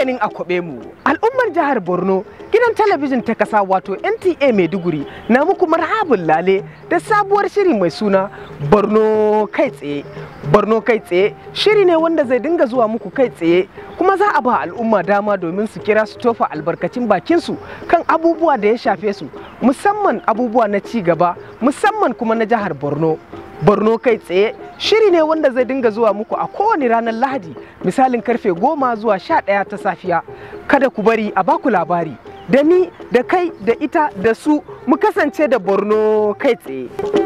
maganin akwabe mu al'ummar jihar borno gidan talabijin ta kasa wato nta maiduguri na muku marhabin lale da sabuwar shiri mai suna borno kai tsaye borno kai tsaye shiri ne wanda zai dinga zuwa muku kai tsaye kuma za a ba al'umma dama domin su kira su tofa albarkacin bakinsu kan abubuwa da ya shafe su musamman abubuwa na ci gaba musamman kuma na jihar borno borno kai tsaye shiri ne wanda zai dinga zuwa muku a kowane ranar lahadi misalin karfe goma zuwa sha ɗaya ta safiya kada ku bari a baku labari da ni da kai da ita da su mu kasance da borno kai tsaye